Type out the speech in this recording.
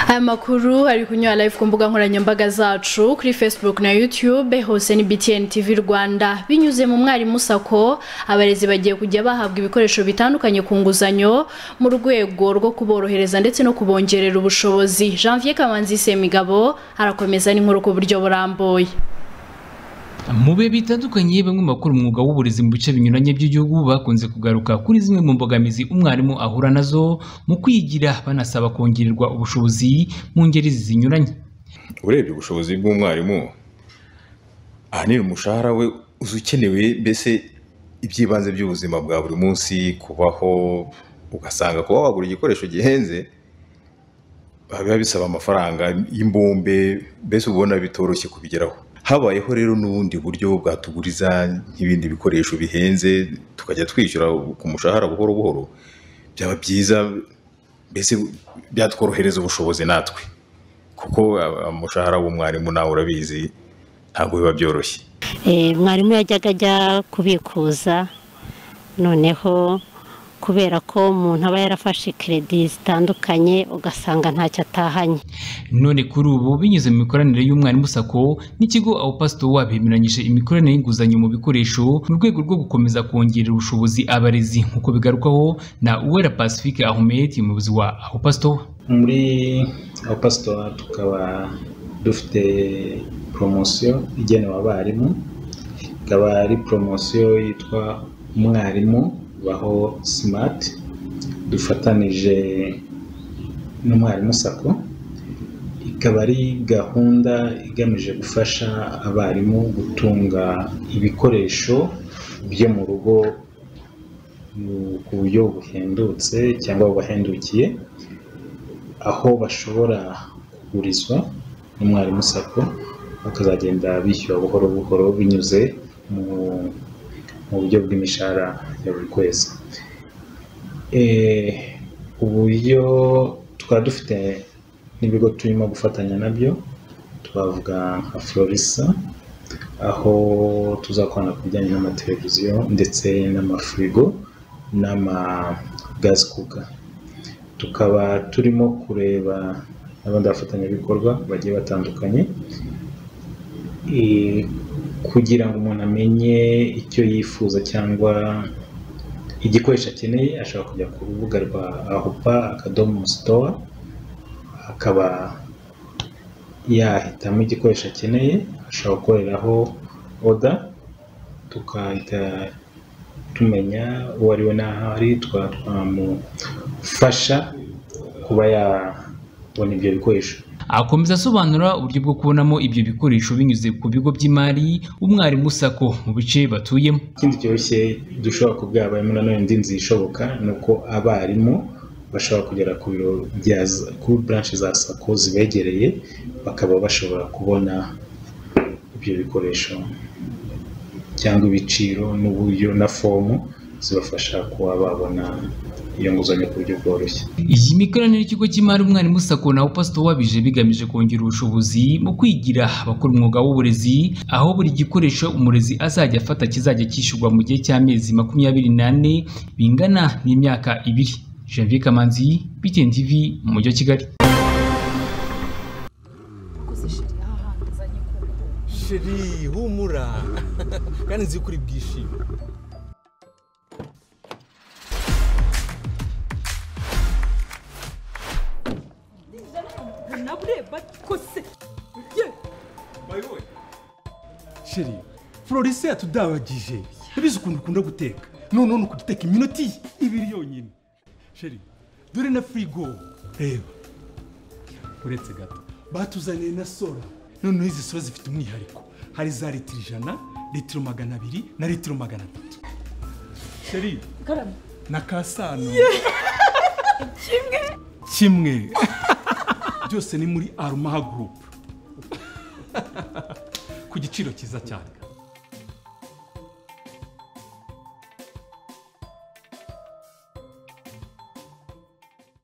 aya makuru ari kunyura live ku mbuga nkoranyambaga zacu kuri facebook na youtube hose ni btn tv rwanda binyuze mu mwarimu sako abarezi bagiye kujya bahabwa ibikoresho bitandukanye ku nguzanyo mu rwego rwo kuborohereza ndetse no kubongerera ubushobozi janvier kamanzi semigabo arakomeza n'inkuru ku buryo burambuye mu bihe bitandukanye bamwe bakora umwuga w'uburezi mu bice binyuranye by'igihugu bakunze kugaruka kuri zimwe mu mbogamizi umwarimu ahura nazo mu kwigira banasaba kongererwa ubushobozi mu ngeri zinyuranye urebye ubushobozi bw'umwarimu ahanini umushahara we uzi ukenewe mbese iby'ibanze by'ubuzima bwa buri munsi kubaho ugasanga kuba wagura igikoresho gihenze biba bisaba amafaranga y'imbumbe mbese ubona bitoroshye kubigeraho habayeho rero n'ubundi buryo bwatuguriza nk'ibindi bikoresho bihenze tukajya twishyura ku mushahara buhoro buhoro byaba byiza mbese byatworohereza ubushobozi natwe kuko umushahara w'umwarimu nawe urabizi ntabwo biba byoroshye mwarimu yajyaga ajya kubikuza noneho kubera ko umuntu aba yarafashe keredi zitandukanye ugasanga ntacyo atahanye none kuri ubu binyuze mu mikoranire y'umwarimu sako n'ikigo aho pasito wabemeranyije imikoranire y'inguzanyo mu bikoresho mu rwego rwo gukomeza kongerera ubushobozi abarezi nk'uko bigarukwaho na uwera pacifique ahmed umuyobozi wa aho pasito muri aho pasito tukaba dufite poromosiyo igenewe abarimu ikaba ari poromosiyo yitwa umwarimu baho simati dufatanije n'umwarimu sako ikaba ari gahunda igamije gufasha abarimu gutunga ibikoresho byo mu rugo ku buryo buhendutse cyangwa bubahendukiye aho bashobora kugurizwa n'umwarimu sako bakazagenda bishyura buhoro buhoro binyuze mu mu buryo bw'imishahara ya buri kwezi uburyo twaba dufite n'ibigo turimo gufatanya nabyo twavuga nka florisa aho tuzakorana ku bijyanye n'amateleviziyo ndetse n'amafirigo n'amagazi kuka tukaba turimo kureba n'abandi bafatanyabikorwa bagiye batandukanye kugira ngo umuntu amenye icyo yifuza cyangwa igikoresho akeneye ashobora kujya ku rubuga rwa ahupa akadomo sitowa akaba yahitamo igikoresho akeneye ashobora gukoreraho oda tukahita tumenya uwo ari we n'aho ari tukaba twamufasha kuba yabona ibyo bikoresho akomeza asobanura uburyo bwo kubonamo ibyo bikoresho binyuze ku bigo by'imari umwarimu sako mu bice batuyemo ikindi cyoroshye dushobora kubwira abarimu nanone indi nzira ishoboka ni uko abarimu bashobora kugera ku biro bya kuri buranshe za sako zibegereye bakaba bashobora kubona ibyo bikoresho cyangwa ibiciro n'uburyo na fomu zibafasha kuba babona iyo nguzanyo ku buryo bworoshye iyi mikoranire y'ikigo cy'imari umwarimu sako na pasito wabije bigamije kongera ubushobozi mu kwigira abakora umwuga w'uburezi aho buri gikoresho umurezi azajya afata kizajya cyishyurwa mu gihe cy'amezi makumyabiri n'ane bingana n'imyaka ibiri janvier kamanzi btn tv mu mujyi wa kigali sheri humura kandi nzi ko uri bwishime sheri florence yatudabagije ntibizi ukuntu ukunda guteka none ni ukuduteka iminota ibiri yonyine sheri dore na firigo reba uretse gato batuzaniye na sora noneho izi sora zifite umwihariko hari za litiro ijana litiro magana abiri na litiro magana atatu sheri na kasano kimwe kimwe byose ni muri aruma gurupe ku giciro cyiza cyane